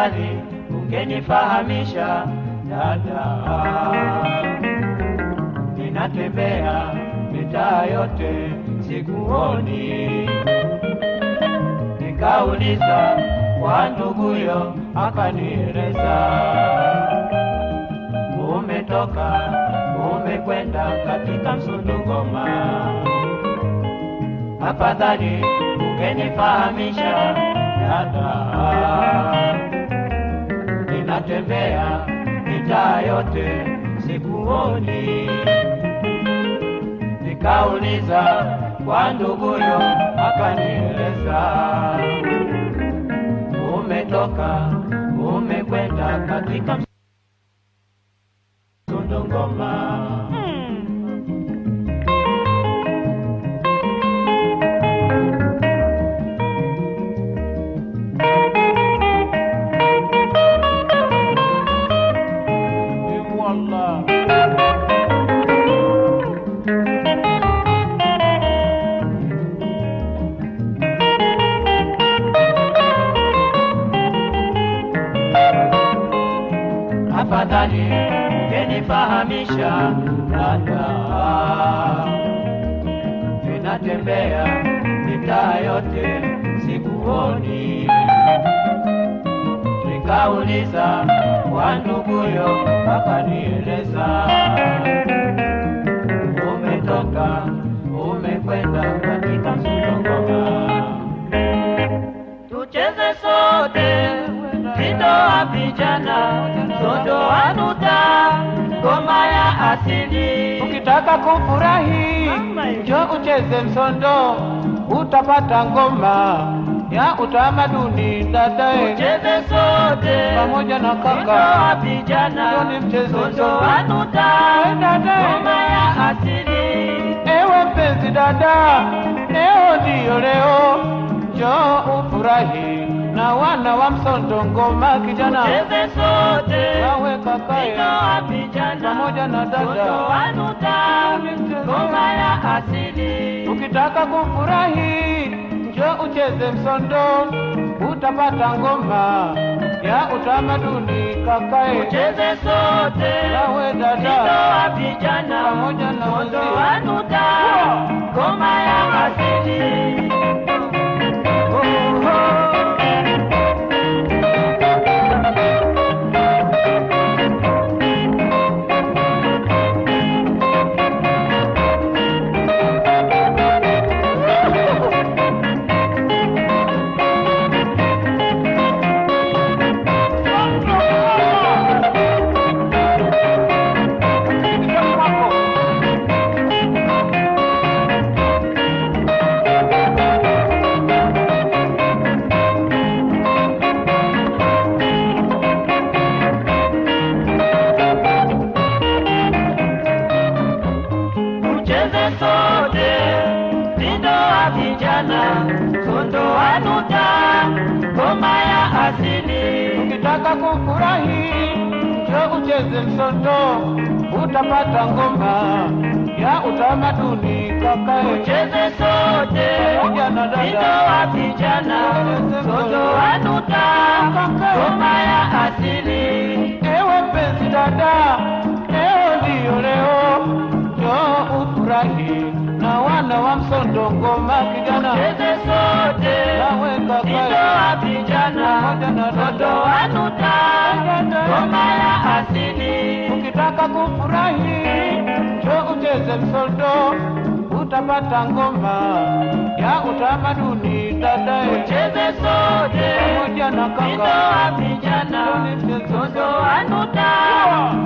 afadhali ungenifahamisha dada. Ninatembea mitaa yote sikuoni, nikauliza kwa nduguyo, akanieleza umetoka umekwenda katika Msundungoma. Afadhali ungenifahamisha dada, ninatembea mitaa yote sikuoni. Nikauliza kwa nduguyo, akanieleza umetoka umekwenda katika Msundungoma. Wallah. Afadhali ungenifahamisha dada, ninatembea mitaa yote sikuoni. Nikauliza kwa nduguyo, akanieleza umetoka umekwenda katika Msundongoma. Tucheze sote tindo wa vijana sodo anuta ngoma ya asili. Ukitaka kufurahi njo ucheze msondo, utapata ngoma ya utamaduni dadae, Tucheze sote pamoja na tindo wa kaka vijana Njoni mcheze sodo sote. anuta dadae. ngoma ya asili. Ewe mpenzi dada, leo ndiyo leo, njoo ufurahi na wana wa msondo ngoma kijana, Tucheze sote wawe kakaye tindo wa vijana pamoja na dada. sodo anuta ngoma ya asili. Ukitaka kufurahi njo ucheze msondo, utapata ngoma ya utamaduni kakae, Tucheze sote nawe tindo dada wa vijana pamoja na sodo wenzie. anuta ngoma ya asili. Tucheze sote tindo wa vijana sondo anuta ngoma ya asili. Ukitaka kufurahi njo ucheze msondo, utapata ngoma ya utamaduni kakae, Tucheze sote pamoja na tindo dada wa vijana sondo anuta ngoma ya asili. Ewe mpenzi dada, leo ndiyo leo, njoo ufurahi na wana wa msondo ngoma kijana, Tucheze sote nawe tindo kakae wa vijana pamoja na sondo dada. anuta ngoma ya asili. Ukitaka kufurahi njoo ucheze msondo, utapata ngoma ya utamaduni dadae, Tucheze sote pamoja na tindo kaka wa vijana sondo anuta